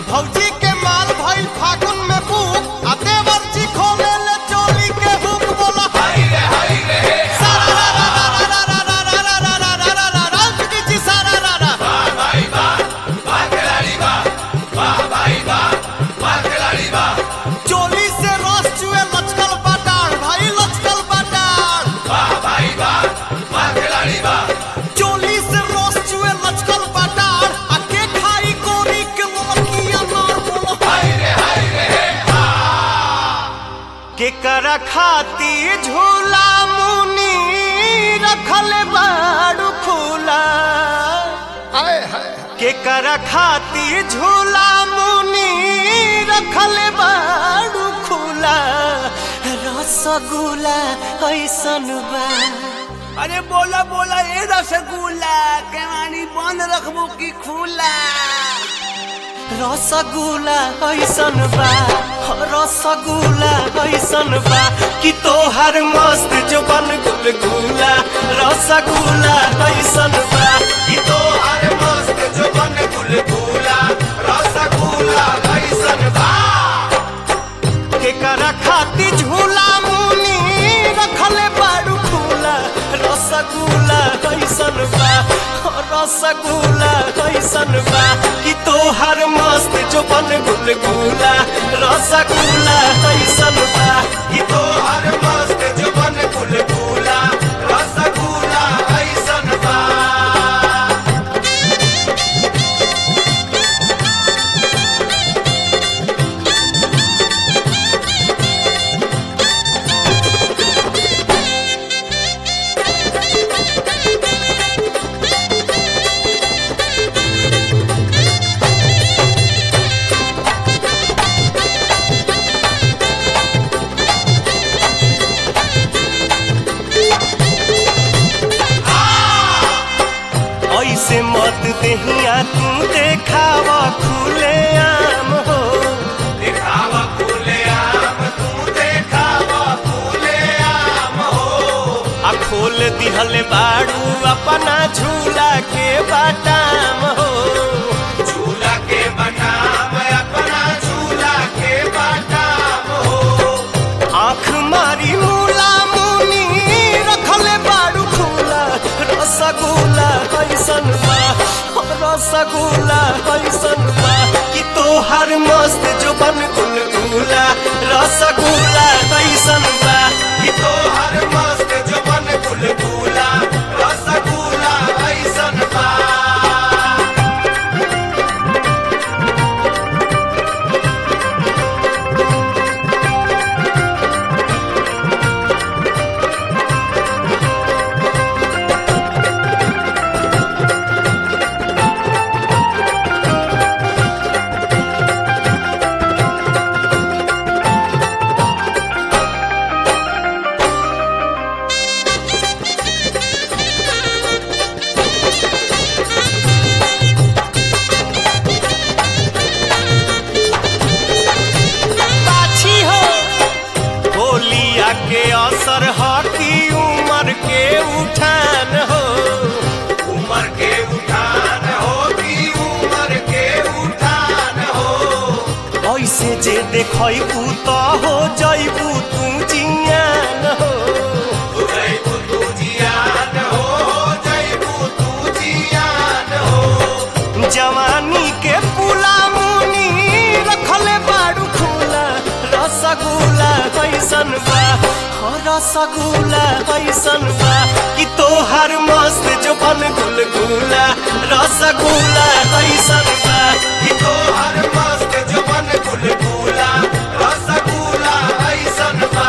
भौजी के माल भइल फागुन में बुक आ देवर जी खोले ले चोली के हुक बोला हाय रे हाय रे सारा रा रा रा रा रा रा रा रा रा रा रा रा रा जी जी सारा रा रा वाह भाई वाह वाह खिलाड़ी वाह वाह भाई वाह वाह खिलाड़ी वाह चोली से रस चुए लचकल बाटार भाई लचकल बाटार वाह भाई वाह वाह खिलाड़ी वाह चोली से रस चुए लचकल बाटार आ के खाई कोरी के लड़कियां मार बोलो हाय रे हाय रे केकरा खाती झूला मुनी रखल बाड़ू खुला हाय हाय केकरा खाती झूला मुनी रखल बाड़ू खुला रसगुल्ला ऐसन बा अरे बोला बोला ए रसगुल्ला केवानी बंद रखबो की खुला रसगुल्ला ऐसन बा रसगुल्ला ऐसन बा कि तोहर मस्त जबन गुलगुला रसगुल्ला ऐसन बा कि तोहर मस्त जबन गुलगुला रसगुल्ला ऐसन बा केकरा खाती झूला मुनी रखले बाड़ू खुला रसगुल्ला कैसन बा रसगुल्ला कैसन बा कि तोहर मस्त जोबन गुलगुला रसगुल्ला कैसन बा कि तोहर मस्त जोबन गुलगुला रसगुल्ला कैसन बा ऐसे मत देहिया तू देखावा खुले आम हो देखावा खुले आम तू देखावा खुले आम हो आ खोल दिहले बाड़ू अपना झूला के बाटाम हो झूला के बाटाम अपना झूला के बाटाम हो आँख मारी मूला मुनी रखले बाड़ू खुला रसगुल्ला कैसन बा रसगुल्ला कैसन बा कि तोहर मस्त जुबन गुलगुला रसगुल्ला कैसन बा कि तोहर मस्त जुबन गुलगुला रसगुल्ला कैसन बा पाछी हो होलिया के असर हटी उमर के उठान हो उमर के उठान हो की उमर के उठान हो ऐसे जे देखबू तो हो जैबू तू जियान हो जैबू तू जियान हो जैबू तू जियान हो जवानी के पुला मुनी रखले बाड़ू खुला रसगुल्ला कैसन बा हो रसगुल्ला कैसन बा कि तोहर मस्त जोबन गुलगुला रसगुल्ला कैसन बा कि तोहर मस्त जोबन गुलगुला रसगुल्ला कैसन बा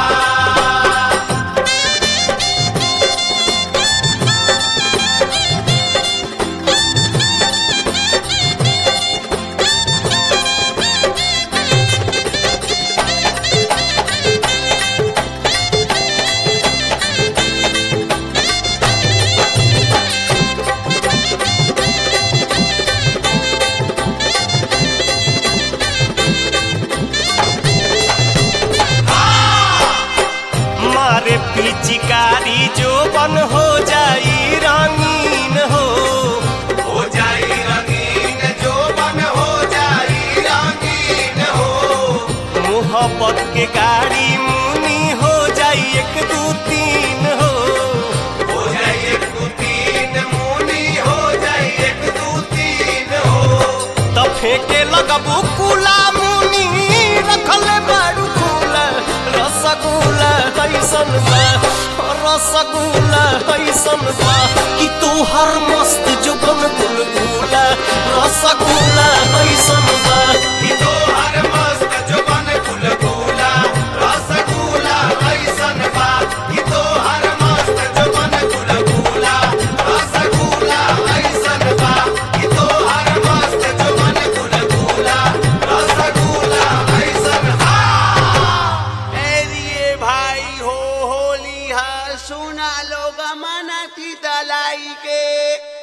मोहब्बत के गाड़ी मुनी हो जाई एक दू तीन हो हो जाए एक दो तीन मुनी हो जाए एक दो तीन हो त फेंके लगबू कुला मुनी रखले बारू खुला रसगुल्ला कैसन बा रसगुल्ला कैसन बा कि तोहर मस्त जुबन गुलगुला रसगुल्ला कैसन बा ई तो हर मस्त जुबान गुलगुला रसगुल्ला ऐसन बा ई तो हर मस्त जुबान गुलगुला रसगुल्ला ऐसन बा ई तो हर मस्त जुबान गुलगुला रसगुल्ला ऐसन हा एरिए भाई हो होली हा सुना लोग मना की दलाई के